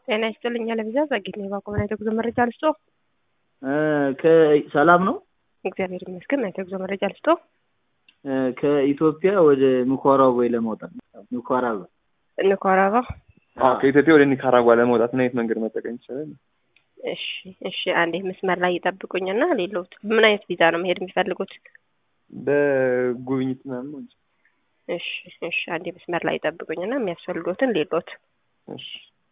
ጤና ይስጥልኝ አለምዛ ጸጌት ነው የባቆመን የተጉዞ መረጃ ልስጦ። ሰላም ነው። እግዚአብሔር ይመስገን። የተጉዞ መረጃ ልስጦ። ከኢትዮጵያ ወደ ኒካራጓ ለመውጣት ኒካራጓ ኒካራጓ ከኢትዮጵያ ወደ ኒካራጓ ለመውጣት ምን አይነት መንገድ መጠቀም ይቻላል? እሺ እሺ፣ አንዴ መስመር ላይ ይጠብቁኝና ሌሎት ምን አይነት ቪዛ ነው መሄድ የሚፈልጉት? በጉብኝት ምናምን ነው እንጂ። እሺ እሺ፣ አንዴ መስመር ላይ ይጠብቁኝና የሚያስፈልጉትን ሌሎት እሺ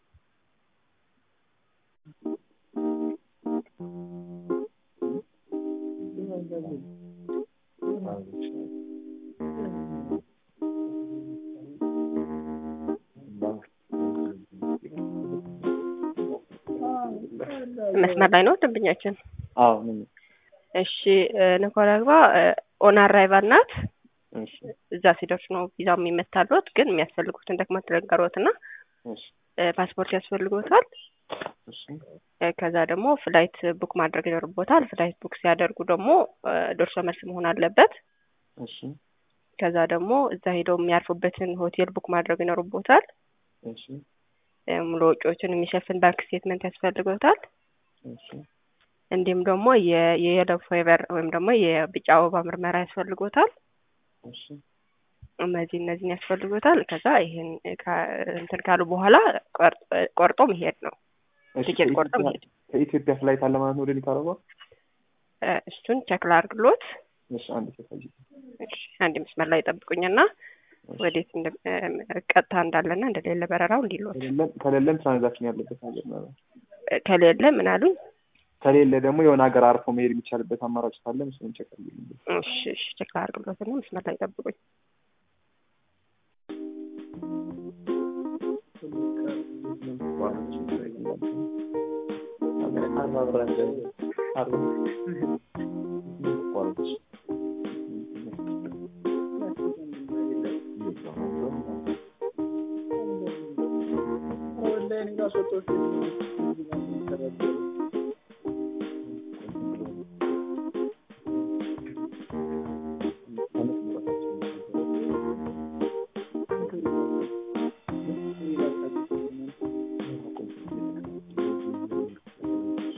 መስመር ላይ ነው ደንበኛችን። አዎ ምን እሺ ኒካራጓ ኦን አራይቫል ናት። እሺ እዛ ሲደርሱ ነው ቪዛው የሚመታሉት። ግን የሚያስፈልጉትን ዶክመንት ነገሮት እና እሺ ፓስፖርት ያስፈልጎታል። እሺ ከዛ ደግሞ ፍላይት ቡክ ማድረግ ይኖርቦታል። ፍላይት ቡክ ሲያደርጉ ደግሞ ደርሶ መልስ መሆን አለበት። እሺ ከዛ ደግሞ እዛ ሄደው የሚያርፉበትን ሆቴል ቡክ ማድረግ ይኖርቦታል። እሺ ሙሉ ወጪዎችን የሚሸፍን ባንክ ስቴትመንት ያስፈልጎታል። እሺ እንዲሁም ደግሞ የየለው ፌቨር ወይም ደግሞ የቢጫ አበባ ምርመራ ያስፈልጎታል። እሺ እነዚህ እነዚህን ያስፈልጎታል። ከዛ ይሄን እንትን ካሉ በኋላ ቆርጦ መሄድ ነው። እሺ ቲኬት ቆርጦ መሄድ። ከኢትዮጵያ ፍላይት አለ ማለት ነው ወደ ኒካራጓ? እሱን ቸክ ላድርግሎት። እሺ አንድ ተሳይ እሺ አንድ መስመር ላይ ጠብቁኝና ወዴት ቀጥታ እንዳለና እንደሌለ በረራው እንዲሎት ከሌለም ትራንዛክሽን ያለበት ሀገር ነው። ከሌለ ምን አሉኝ? ከሌለ ደግሞ የሆነ ሀገር አርፎ መሄድ የሚቻልበት አማራጭ ካለ ምስሉን ቸክ አድርጉልኝ። እሺ እሺ ቸክ ላድርግሎትና መስመር ላይ ጠብቁኝ።